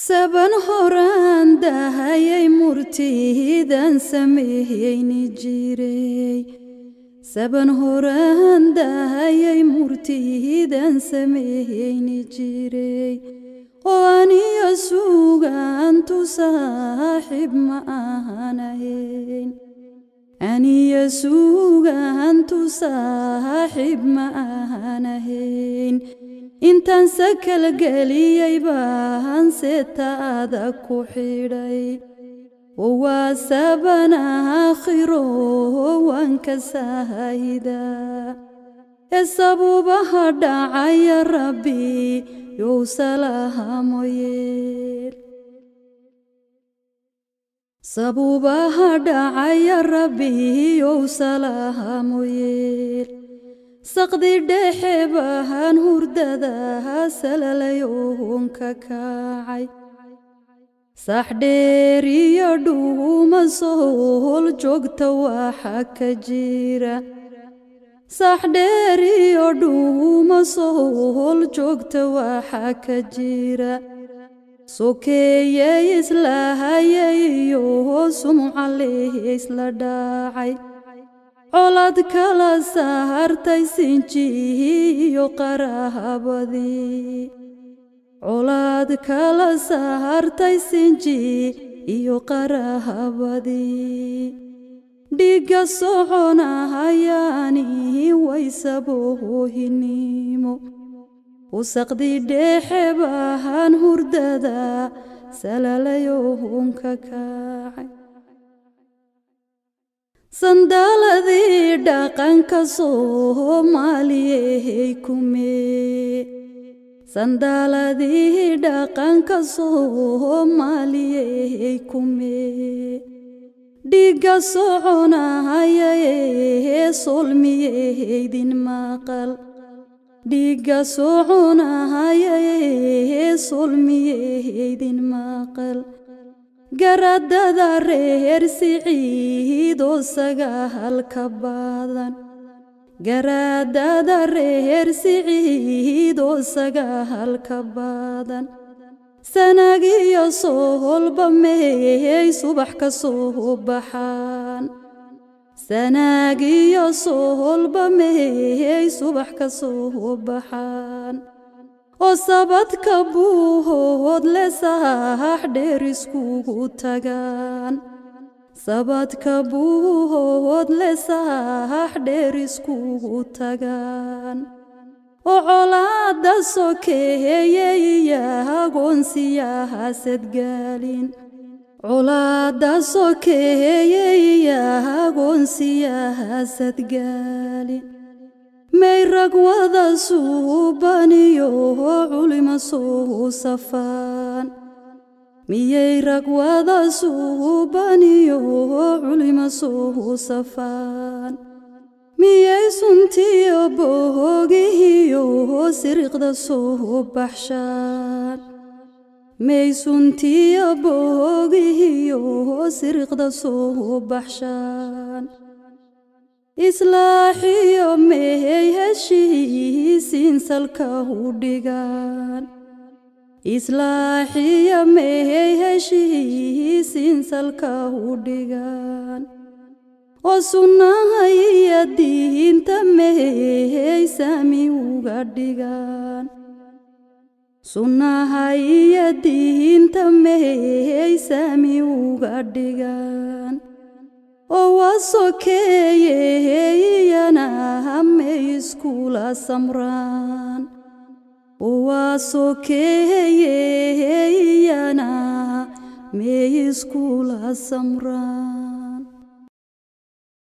saban horaan dahayay murtiidan sameeyeyni jiray saban horaan dahayay murtiidan sameeyeyni jiray oo aniyo suugaantu saaxiib ma ahan ahayn aniyo suugaantu saaxiib ma ahan ahayn intaan sakal geliyey baan seetaada ku xidhay waa saban aakhiro waan ka saahida ee sabuubaha dhacaya rabbi yow salaahamoyeel sabuubaha dhacaya rabbi yow salaahamoyeel saqdi dhexe bahan hurdada salalayoon ka kacay saxdheer iyo dhuuma sohol joogta waxa ka jira saxdheer iyo dhuuma sohol joogta waxa ka jira sokeeye islahayay iyo sumcaleh isla dhacay colad kala saartay sinjihi iyo qarahabadii colaad kala saartay sinji iyo qarahabadii dhiigga soconahayaani waysaboohinimo usaqdi dhexe bahan hurdada salalayohonka kacay sandaaladii dhaqanka soomaaliyey kumee sandaaladii dhaqanka soomaaliyey kumee dhiigga soconahayayee solmiyeydin maqal dhiigga soconahayayee solmiyeydin maqal garadada reer siciidoo sagaalka badan garaadada reer siciidoo sagaalka badan sanagiyo soholba meeyey subax ka soo baxaan sanaagiyo soholba meeyey subax ka soo baxaan oo sabadka buuhood le saax dheer iskugu tagaan sabadka buuhood le saax dheer iskugu tagaan oo colaada sokeeye iyo agoonsiyaha sadgaalin colaada sokeeye iyo agoonsiyaha sadgaalin may rag wada suubaniyo culimo suu safaan miyay rag wada suubaniyo culimo suu safaan miyay suntiyo boogihiyo siriqda soo baxshaan may suntiyo boogihiyo siriqda soo baxshaan islaaxiyo mehey heshiisiin salka u dhigaan islaaxiyo mehey heshiisiin salka u dhigaan oo sunnaha iyo diinta mehey saami uga dhigaan sunnaha iyo diinta mehey saami uga dhigaan oo waa sokeeyeyana may iskula samraan oo waa sokeeyeyana may iskula samraan